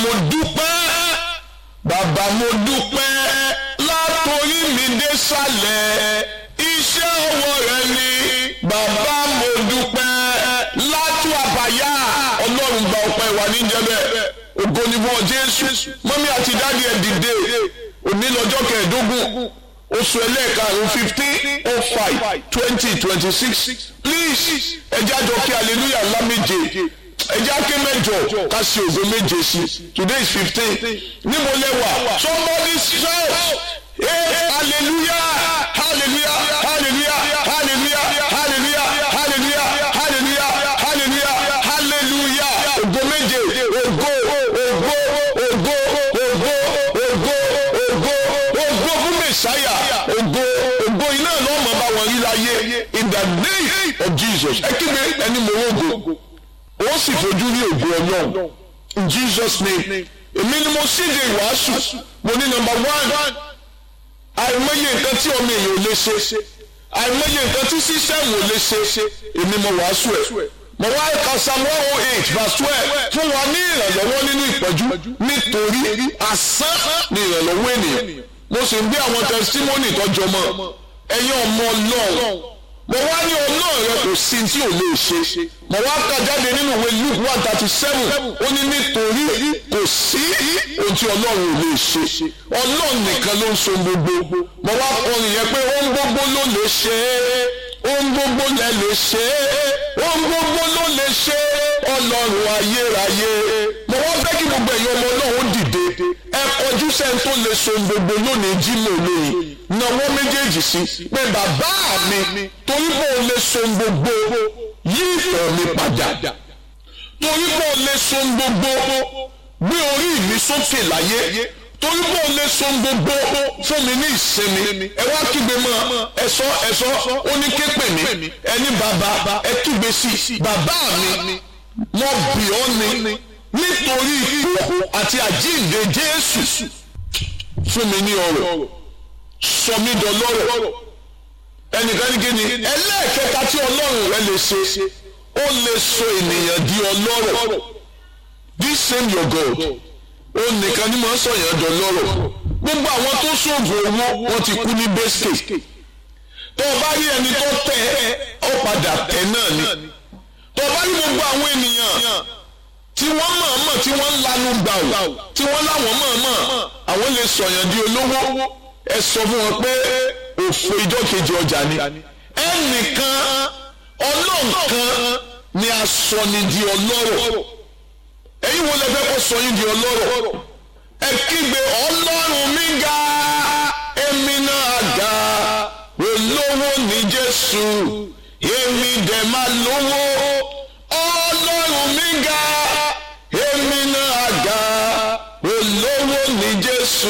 mo dúpẹ́ bàbá mo dúpẹ́ látòrí mi dé sàlẹ̀ iṣẹ́ ọwọ́ rẹ ni bàbá mo dúpẹ́ látú àbáyá ọlọ́run gba ọpẹ́ wa níjẹ́bẹ̀ ògo ni fún ọ jésù mọ́mí àti dáàdi ẹ̀ dìde òní lọ́jọ́ kẹẹ̀ẹ́dógún oṣù ẹlẹ́ẹ̀karùn-ún fifteen oh five twenty twenty six please ẹjẹ́ àjọ kí hallelujah ńlá méje ẹjẹ́ àké mẹ́jọ ká ṣe ògo méje sí today is fifteen níbo lẹ́wà somebody shout hey hallelujah hallelujah hallelujah hallelujah hallelujah hallelujah hallelujah hallelujah hallelujah ògo méje ògo ògo ògo ògo ògo ògo ògo fún mẹsàáyà ògo ògo iná náà máa bá wọn rí láyé in the name of jesus ẹ kígbe ẹni mo rògbò ó sì fojú rí ògo ọlọ́run in jesus name èmi ni mo síde ìwàásù mo ní number one àìmọye nǹkan tí ọmọ èèyàn ò lè ṣe àìmọye nǹkan tí sísẹ́mù ò lè ṣe èmi mo wàásù ẹ̀ mo wá ka psalm one oh eight verse twelve fún wa ní ìrànlọ́wọ́ nínú ìpọ́jú nítorí asán ni ìrànlọ́wọ́ ènìyàn mo sì ń gbé àwọn testimony tọ́jọ mọ́ ẹ̀yin ọmọ ọlọ́run mo wá ní ọlọ́run rẹ kò sí tí ò lè ṣe mo wá kà jáde nínú ìwé luke one thirty seven ó ní nítorí kò sí ohun tí ọlọ́run ò lè ṣe ọlọ́run nìkan ló ń so gbogbo mo wá kọrin yẹn pé ohun gbogbo ló lè ṣe ohun gbogbo lẹ lè ṣe ohun gbogbo ló lè ṣe ọlọ́run ayérayé mo wá fẹ́ kí gbogbo ẹ̀yin ọmọ ọlọ́run dìde ẹ kọjú sẹ́ni tó lè so gbogbo lónìí jí mò lóyìn náwó méjèèjì sí pé bàbá mi torí bó o lè so gbogbo yí ìfẹ́ mi padà torí bó o lè so gbogbo gbé orí mi sókè láyé torí bó o lè so gbogbo fún mi ní ìsinmi ẹ wá kígbe mọ́ ẹ̀sọ́ ẹ̀sọ́ ó ní ké pè mí ẹni bàbá ẹ kígbe sí bàbá mi mo bì ọ́ ni nítorí ikú àti àjíǹde Jésù fún mi ní ọrọ̀ sọ mí dọlọ́rọ̀ ẹnìkan ní kíni ẹlẹ́ẹ̀kẹta tí ọlọ́run rẹ lè ṣe ó lè sọ ènìyàn di ọlọ́rọ̀ this same your God ó nìkan ní máa ń sọ̀yàn dọlọ́rọ̀ gbogbo àwọn tó ṣoògùn owó wọn ti kú ní bẹ́sìkè tó o bá rí ẹni tó tẹ ọ padà tẹ náà ni tó o bá rí gbogbo àwọn ènìyàn tí wọ́n mọ̀ọ́mọ̀ tí wọ́n ń lanu gbà ó tí wọ́n láwọn mọ̀ọ́mọ̀ àwọn lè sọ̀yàn di olówó ẹ sọ fún wọn pé òfò ìjọ kejì ọjà ni ẹnìkan ọlọ́nkan ni a sọ ni di ọlọ́rọ̀ ẹ̀yin wo lẹ fẹ́ kó sọ yín di ọlọ́rọ̀ ẹ kígbe ọlọ́run mi ga èmi náà ga olówó ni jésù èmi dẹ̀ máa lówó ọlọ́run mi ga èmi náà ga olówó ni jésù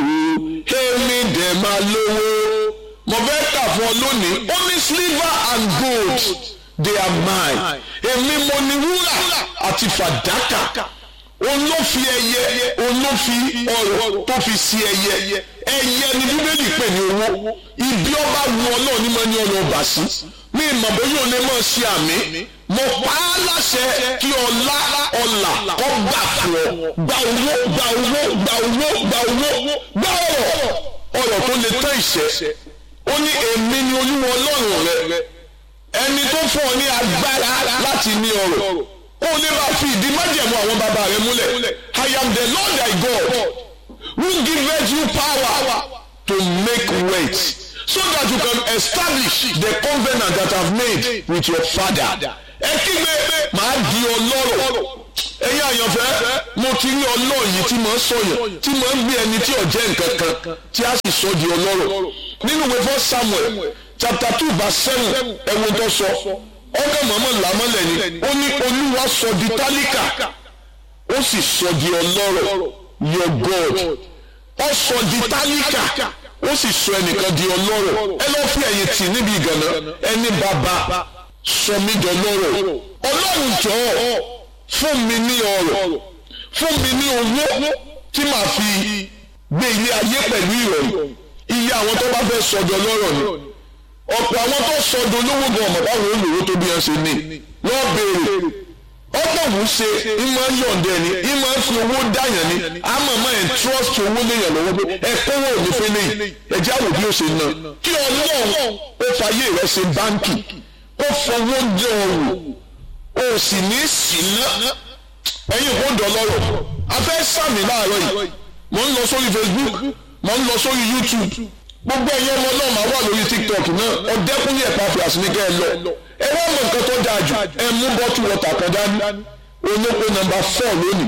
èmi dẹ̀ máa lówó mo fẹ́ kà fún ọ lónìí ó ní silver and gold they are mine èmi mo ní wúrà àti fàdákà òun ló fi ẹyẹ òun ló fi ọrọ̀ tó fi sí ẹyẹ ẹyẹ ni bíbélì pè ní owó ibi ọba wu ọlọ́ọ̀ ní mọ́ ní ọ̀nà ọba sí ní ìmọ̀ bóyá òun lè mọ̀ sí àmì mo pa á láṣẹ kí ọlá ọlà kọ́ gbà fún ọ gba owó gba owó gba owó gba owó gba ọrọ̀ ọrọ̀ tó lè tán ìṣẹ́ ó ní èmi ni olúwa ọlọ́run rẹ ẹni tó fún ọ ní agbára láti ní ọrọ̀ ó lè máa fi ìdí májẹ̀mú àwọn bàbá rẹ múlẹ̀ I am the Lord thy God who giveth you power to make wealth so that you can establish the covenant that I have made with your father ẹ kígbe màá di ọlọ́rọ̀ ẹ̀yin àyànfẹ́ mo ti rí ọlọ́ọ̀ yìí tí mo ń sọ̀yàn tí mo ń gbé ẹni tí ò jẹ́ nǹkan kan tí a sì sọ di ọlọ́rọ̀ nínú ìwé fún Samuel chapter two verse seven ẹ̀wọ̀n tó sọ ọgá mọ̀mọ́ làmọ́lẹ̀ ni ó ní olúwa sọ di tálíkà ó sì sọ di ọlọ́rọ̀ your God ó sọ di tálíkà ó sì sọ ẹnìkan di ọlọ́rọ̀ ẹ lọ́ọ́ fi ẹ̀yìn tì níbi ìgànnà ẹni bàbá sọ mí di ọlọ́rọ̀ ọlọ́run jọ̀ọ́ fún mi ní ọrọ̀ fún mi ní owó tí màá fi gbé ilé ayé pẹ̀lú ìrọ̀rùn iye àwọn tó bá fẹ́ sọdọ̀ lọ́rọ̀ ni ọ̀pọ̀ àwọn tó sọdọ̀ olówó gan ọmọ báwo olówó tó bí ẹ ṣe ní wọ́n béèrè ọ̀pọ̀ tọ́lọ́hún ṣe ìmọ̀ yọ̀ǹdẹ̀ ni ìmọ̀ fi owó dáyàn ni àmọ́ mọ́ ẹ̀ trust owó léyàn lọ́wọ́ pé ẹ kówó òní fẹ́lẹ́ yìí ẹ jẹ́ àwò bí ó ṣe ná kí ọlọ́run ó fàyè rẹ̀ ṣe báńkì ó fọwọ́ jẹ ọ̀rùn ó sì ní síná ẹ̀yin kò dọ̀ lọ́rọ̀ a fẹ́ sàmì láàárọ̀ yìí mo ń lọ sórí Facebook mo ń lọ sórí YouTube gbogbo ẹ̀yin ọmọ náà máa wà lórí TikTok náà ọ̀dẹ́kùnrin ẹ̀pá fi àsìníkẹ́ ẹ lọ ẹ wá mọ nǹkan tó dáa jù ẹ mú bọ́tù wọ́tà kan dání olóko nọ́mbà four lónìí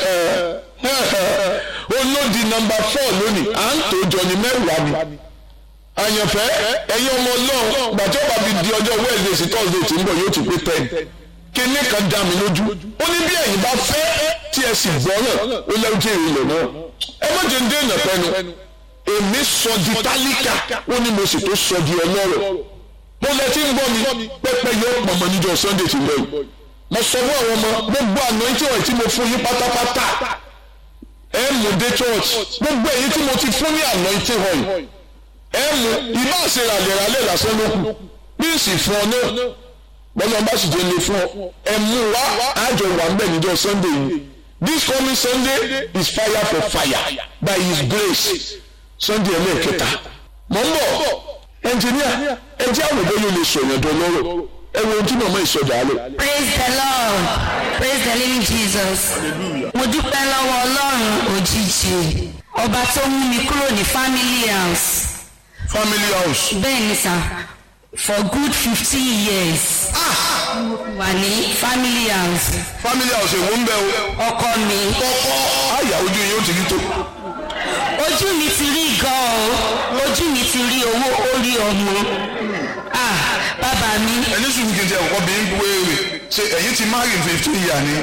olódi nọ́mbà four lónìí à ń tó jọ ní mẹ́wàá ni àyànfẹ́ ẹ̀yin ọmọ náà gbàtí ọba fi di ọjọ́ Wednesday sí Thursday tí ń bọ̀ yóò ti pé ten kíní kan dá mi lójú ó ní bí ẹ̀yin bá fẹ́ tí ẹ sì gbọ́ náà ó lẹ́rú tí èrè lọ náà ẹ má jẹ́ ń dé ìnà pẹ́nu èmi sọ di tálíkà ó ní mo sì tó sọ di ọlọ́rọ̀ mo lẹ tí ń gbọ́ mi pẹ́pẹ́ yóò pọ̀mọ́ níjọ́ Sunday tí ń bọ̀ yìí mo sọ fún àwọn ọmọ gbogbo àná tí wọ́n ti mo fún yín pátápátá ẹ mú dé church gbogbo èyí tí mo ti fún ní àná tí wọ́n yìí ẹ mú ibà ṣe ràlẹ̀ràlẹ̀ lásán ló kù bí sì fún ọ náà bọ́lá bá sì jẹ́ lè fún ọ ẹ mú wá àjọ wà ń bẹ̀ níjọ́ Sunday yìí this coming Sunday is fire for fire by his grace Sunday ẹlẹ́ẹ̀kẹta mọ̀ ń bọ̀ ẹnjìníà ẹ jẹ́ àwọn òbí yóò lè sọ̀yàn dán lọ́rọ̀ ẹ wo ohun tí màmá ìsọjà á lò. praise the lord praise the living jesus mo dúpẹ́ lọ́wọ́ ọlọ́run òjijì ọba tó mú mi kúrò ní family house family house. bẹ́ẹ̀ ni sà for good fifteen years wà ní family house family house èwo ń bẹ o. ọkọ mi kọ́kọ́ àyà ojú yìí ó ti rí tó. ojú mi ti rí gan o ojú mi ti rí owó orí ọmọ ah bàbá mi ẹni sùn kìí ṣe ọkọ bí ń wéèrè ṣe ẹ̀yin ti marry in fifteen year ni.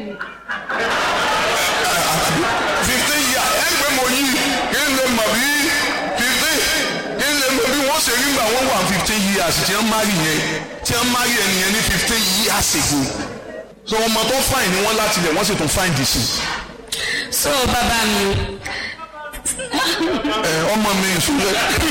fifteen year ẹ gbé mo yí kí n lè mọ̀ bí fifteen kí n lè mọ̀ bí wọ́n ṣe rí gbà wọ́n wà fifteen years tí wọ́n marry yẹn tí wọ́n marry ẹnìyẹn ní fifteen years ago. so ọmọ tó fine ni wọ́n láti lẹ̀ wọ́n sì tún fine dì sí. so bàbá mi ẹ ọmọ mi ìṣúlẹ̀.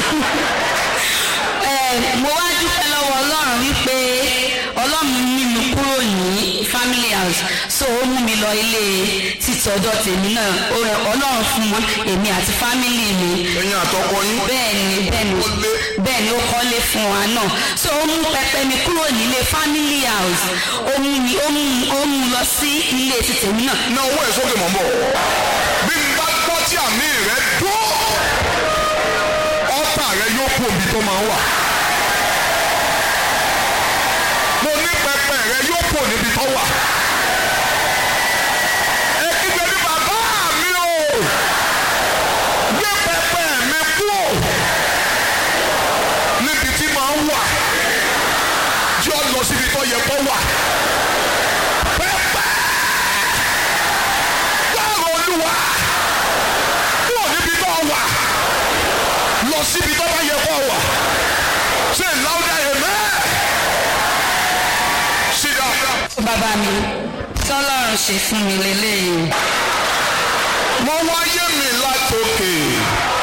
Eh, mo wá dúpẹ́ lọ́wọ́ ọlọ́run wípé ọlọ́run mú mi kúrò ní family house so ó mú mi lọ ilé títí ọ̀dọ̀ tèmi náà ó rẹ ọlọ́run fún mi èmi àti family mi ẹ̀yin àtọkọ yín. bẹ́ẹ̀ ni bẹ́ẹ̀ ni bẹ́ẹ̀ ni ó kọ́lé fún wa náà so ó mú pẹpẹ mi kúrò nílé family house ó mú mi ó mú ó mú lọ sí ilé ti tèmi náà ná owó ẹ̀ sókè mọ̀ ń bọ̀. bí n bá gbọ́ tí àmì rẹ̀ dún ọ́tà rẹ̀ yóò kú òbí tó máa ń wà. mo ní pẹpẹ rẹ̀ yóò kú níbi tó wà. ẹ kígbe ní bàbá mi o gbé pẹpẹ mi kú níbi tí máa ń wà jọ lọ síbi tó yẹ kó wà. pẹpẹ gbọ́rọ̀ olúwa kúrò níbi tó wà lọ síbi tó bá yẹ kó wà ṣe láwùjá yẹn mẹ́. sídà bàbá mi tọ́lọ́run ṣe fún mi lélẹ́yìí. mo wáyé mi látòkè